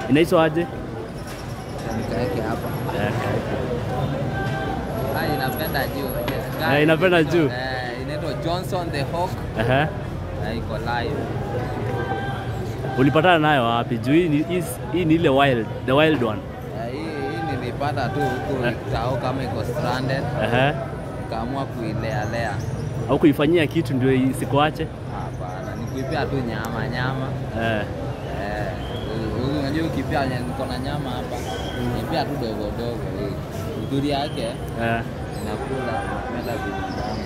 Inaitwa aje? Nikaweke hapa. Eh, Ah, inapenda juu. Eh, inapenda juu. Eh, inaitwa Johnson the Hawk ehe. na iko live. Ulipatana nayo wapi? Juu hii ni- hii- hii ni ile wild, the wild one. Eh, hii hii nilipata tu huku Eh. tao kama iko stranded, Ehe. nikaamua kuilealea. Au kuifanyia kitu ndio isikuache? Hapana, ni kuipia tu nyama nyama. Eh. Eh, u- u- unajua ukipia nye- niko na nyama hapa, nipia tu dogo dogo. hii. Uzuri yake Eh. inakula, inapenda vitu tamu.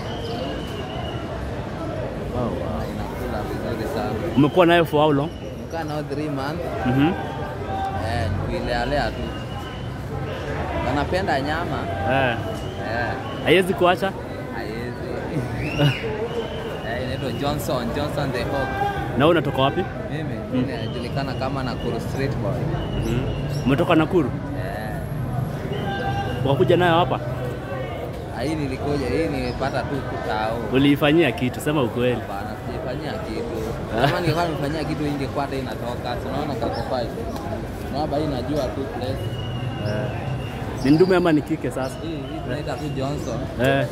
Wow, wow. Ah, inakula vizuri sana. Umekuwa nayo for how long? Nikaa nao 3 months. Mhm. Eh, nikuilealea tu. Wanapenda nyama. Eh. Eh, Haiwezi kuacha? haiwezi. Eh, inaitwa Johnson, Johnson the Hawk. Na wewe unatoka wapi? Mimi mimi najulikana kama Nakuru Street Boy. Mhm. Umetoka Nakuru? Eh, Ukakuja nayo hapa? ah, hii nilikuja, hii nilipata tu kutao. Uliifanyia kitu, sema ukweli. Hapana, sijafanyia kitu. Kama ningekuwa nimefanyia kitu ingekuwa hata inatoka. Si Unaona kako five. Unaona hii najua tu place. Eh. Ni ndume ama ni kike sasa? Hii hii tunaita tu Johnson. Eh.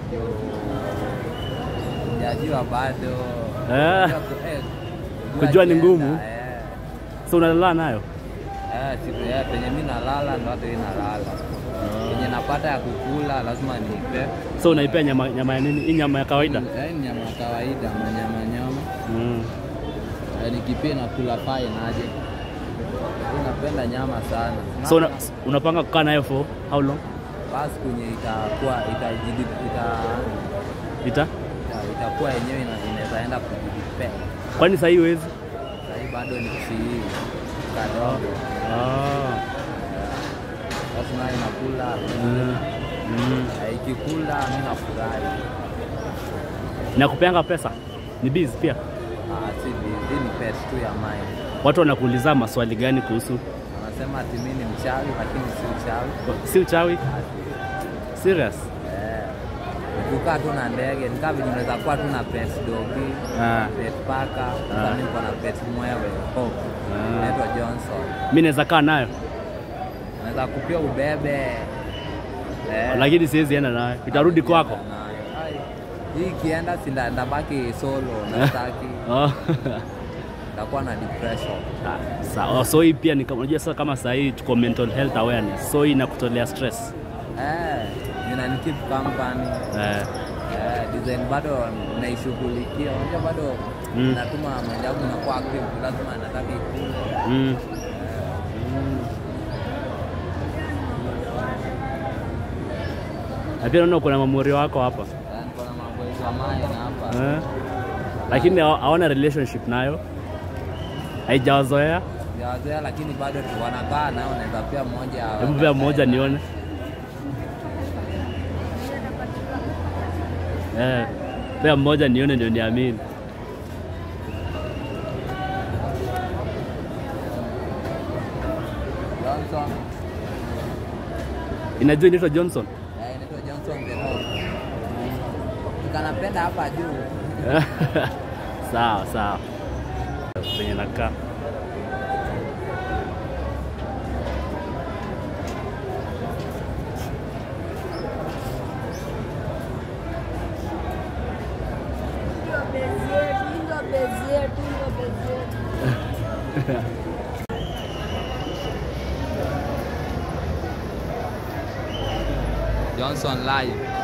Sijajua bado. Eh. Kujua ku- eh, Kujua ni agenda, ngumu. eh. So unalala nayo? Eh, siku ya penye mimi nalala ndo hata hii nalala. Penye napata ya kukula lazima niipe. So unaipea nyama, nyama ya nini? Hii nyama ya kawaida? Eh, ni nyama ya kawaida, manyama nyama. Mm. Eh, nikipia nakula pae naje. Mimi napenda nyama sana. So una, Naona unapanga kukaa nayo for how long? basi kwenye itakuwa itajidi ita, Ita? ita, itakuwa yenyewe ina- inaweza enda kujidipe. Kwani sasa hii huwezi? Sasa hii bado ni si kadogo. Ah. Basi nayo inakula. Mm. Mm. Eh, Ikikula mimi nafurahi. Nakupeanga pesa? Ni biz pia? Ah, si bi- hii ni pet tu ya mine. Watu wanakuuliza maswali gani kuhusu? Anasema ati mimi ni mchawi lakini si mchawi. Si uchawi? Serious? Eh. Kukaa tu na ndege, ni kama vile unaweza kuwa tu na pet dogi, Ah. pet paka, Ah. sasa mimi niko na pet mwewe, Hope. Ah. Inaitwa Johnson. Mimi naweza kaa nayo Unaweza kupia ubebe. Eh. lakini siwezi enda nayo. Itarudi kwako. Nayo. Ai, Hii ikienda si nda- ndabaki solo na sitaki. Oh. Nitakuwa na depression. Ah, Sawa. So hii pia ni kama unajua sasa kama sasa hii tuko mental health awareness. So hii inakutolea stress. Eh, inani keep company. Eh. Eh, design bado naishughulikia. Unajua bado Mm. natuma mind yangu inakuwa active, lazima nataka ikule. Mm. Na pia naona kuna mamuri wako hapa. Eh, niko na maboys wa mine hapa. Eh. Lakini hawa- hawana relationship nayo. Haijawazoea. Sijawazoea lakini bado tu wanakaa nao, naweza pia mmoja. Hebu pia mmoja nione. Eh. Pia mmoja nione ndio niamini. Johnson. Inajua inaitwa Johnson. Eh, inaitwa Johnson the Hawk. Tukanapenda hapa juu. sawa sawa. Penye nakaa. Ndio bezi yetu, ndio bezi yetu, ndio bezi yetu. Johnson live.